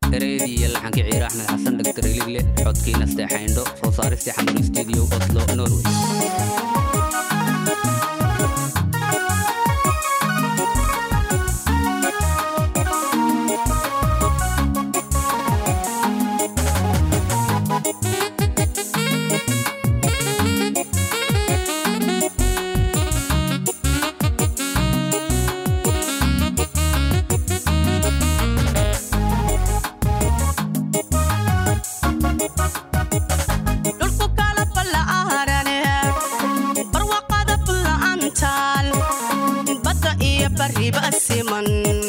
ereyadii iyo laxankii ciire axmed xasan dhagtar iligle codkiina steexayndho soo saaristii xamuun studio oslo norway dhulku kala balla'aarane barwaqada bulla'antaal badda iyo barriba siman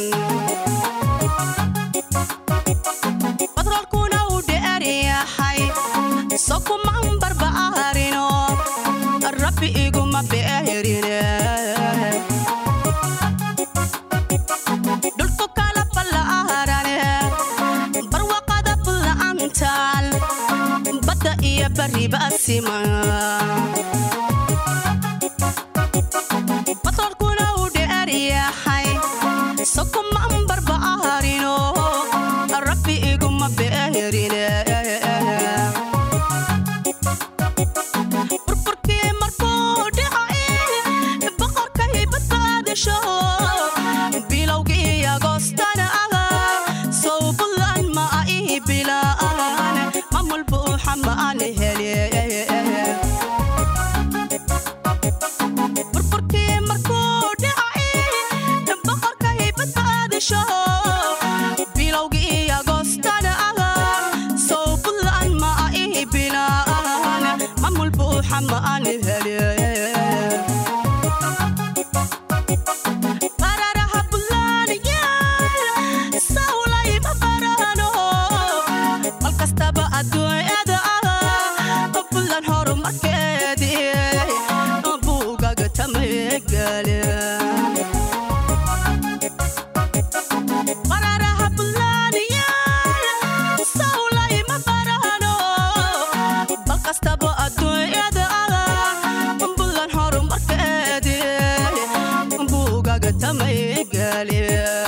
badroolkuna uu dheer yahay sokuman barba'aarino rabbi iguma beerine dhulku kala balla'aarane barwaqada bulla'antaal badda iyo barriba siman batroolkuna uu dheer yahay sokuman barba'aarino rabbi iguma beerine burburkii markuu dhacay boqorkay badbaadasho bilowgii agoostana sow bulan ma ii bilaan mamul buuxa ma aan hele burburkii markuu dhacay boqorkay badbaadasho bilowgii agoostana sow bulan ma ii bilaan mamul buuxa ma aan hele qararaha bullaanayaal sawlayma barano mal kastaba adduunyada bullan horumarkeedii buugaga tamagale qararaha bullaanayaal sawlayma barano bal kastaba adduunyada bullan horumarkeedii buugaga tamagale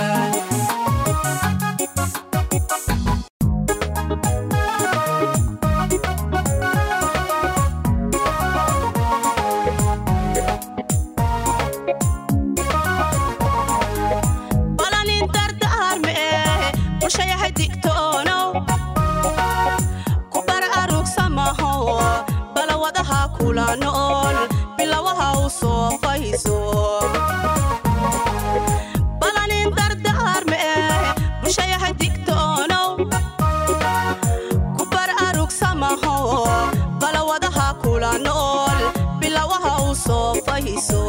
balanin dardaarme bulshayahay digtoonow ku bar arugsamaho balawadaha kula nool bilawaha u soo fayso balanin dardaarme bulshayahay digtoonow ku bar arugsamaho balawadaha kula nool bilawaha u soo fayso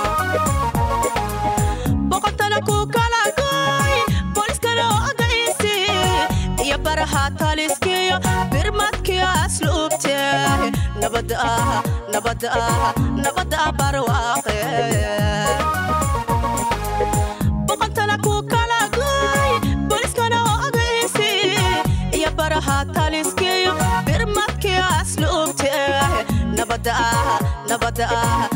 boqortana ku kala goy booliskana ogaysi iyo baraha taliskiyo birmadkiyo asluubte nabad ah nabad ah nabad ah barwaaqe boqortana ku kala goy booliskana ogaysi iyo baraha taliskiyo birmadkiyo asluubte nabad ah nabad ah